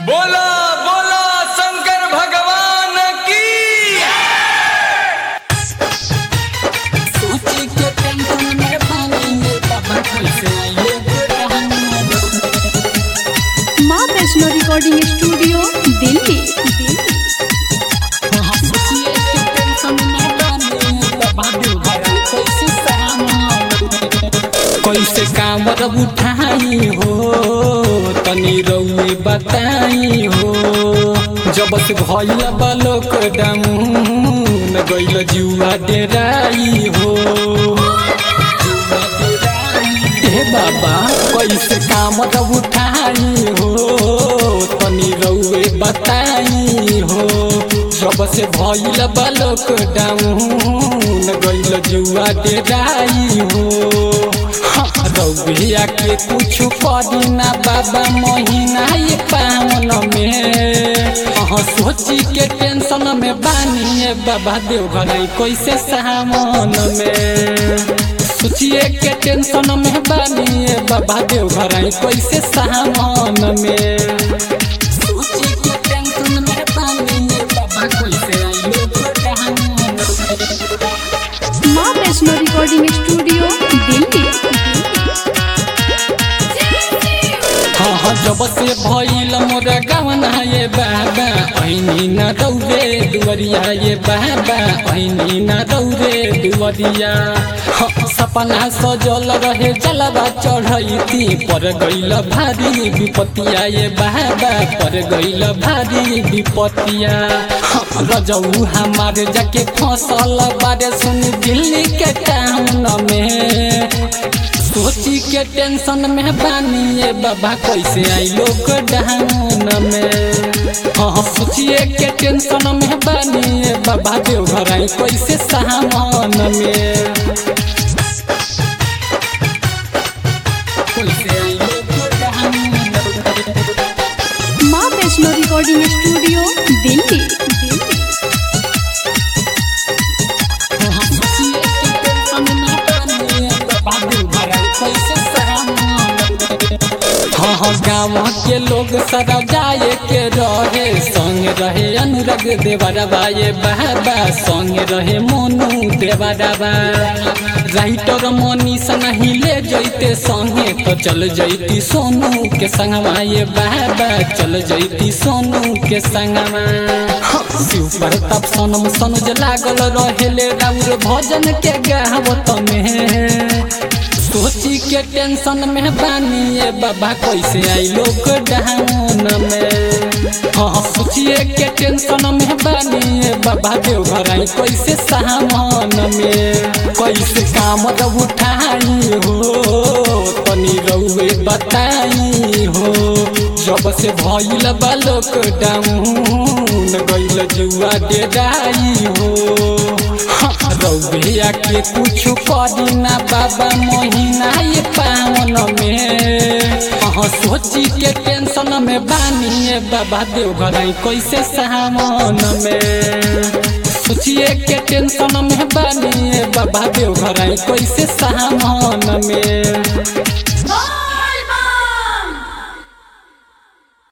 बोला बोला शंकर भगवान की सोची के टेंशन में पानी में बाबा कैसे आइए माँ वैष्णो रिकॉर्डिंग स्टूडियो दिल्ली हाँ, सोचिए के टेंशन में पानी में बाबा दुबारा कैसे सहना कैसे कामर उठाई हो तनी रउए बताई हो जब से भइल बलोक डाउन गइल जुआ डेराई हो हे बाबा कैसे कामर उठाई हो तनी रउए बताई हो जब से भइल बलोक डाउन गइल जुआ डेराई हो रउिया के कुछ करी ना बाबा महीना ये पावन में अहाँ सोची के टेंशन में बानी बाबा देवघर कैसे सावन में सोचिए के टेंशन में बानी बाबा देवघर कैसे सावन में सोची के टेंशन में बानी बाबा कैसे आइलो माँ वैष्णो रिकॉर्डिंग स्टूडियो दिल्ली हाँ हाँ जब से भइल मोर गवना ये बाबा ऐनी न दौरे दुवरिया ये बाबा ऐनी न दौरे दुवरिया हाँ, सपना सजल रहे जलवा चढ़ैती पर गइल भारी विपतिया ये बाबा पर गइल भारी विपतिया हाँ, रजऊ हमारे जाके फसल बारे सुन दिल्ली के टाउन में सोची के टेंशन में बानी ये बाबा कैसे आई लोग डाउन में हाँ सोचिए के टेंशन में बानी ये बाबा देवघर आई कैसे सामान में कैसे आई लोग डाउन में माँ वैष्णो रिकॉर्डिंग स्टूडियो दिल्ली हाँ हाँ गाँव के लोग सारा जाए के रहे संग रहे अनुराग देवरबा ये बाबा संग रहे मोनू देवरबा राइटर मनीष नहीं ले जैते संगे तो चल जैती सोनू के संगवा ये बाबा चल जैती सोनू के संगवा शिव प्रताप सोनम सनुज लागल रहेले राउर भजन के गावत में सोची के टेंशन में बानी ये बाबा कैसे आई लोग डाउन में हाँ सोचिए के टेंशन में बानी ये बाबा देवघर आई कैसे सामान में कैसे काम जब उठाई हो तनी रउए बताई हो जब से भइल बालोक डाउन गइल जुआ डेराई हो रउिया के कुछ करी ना बाबा महीना ये पावन में अहाँ सोची के टेंशन में बानी बाबा देवघर आई कैसे सावन में सोचिए के टेंशन में बानी बाबा देवघर आई कैसे सावन में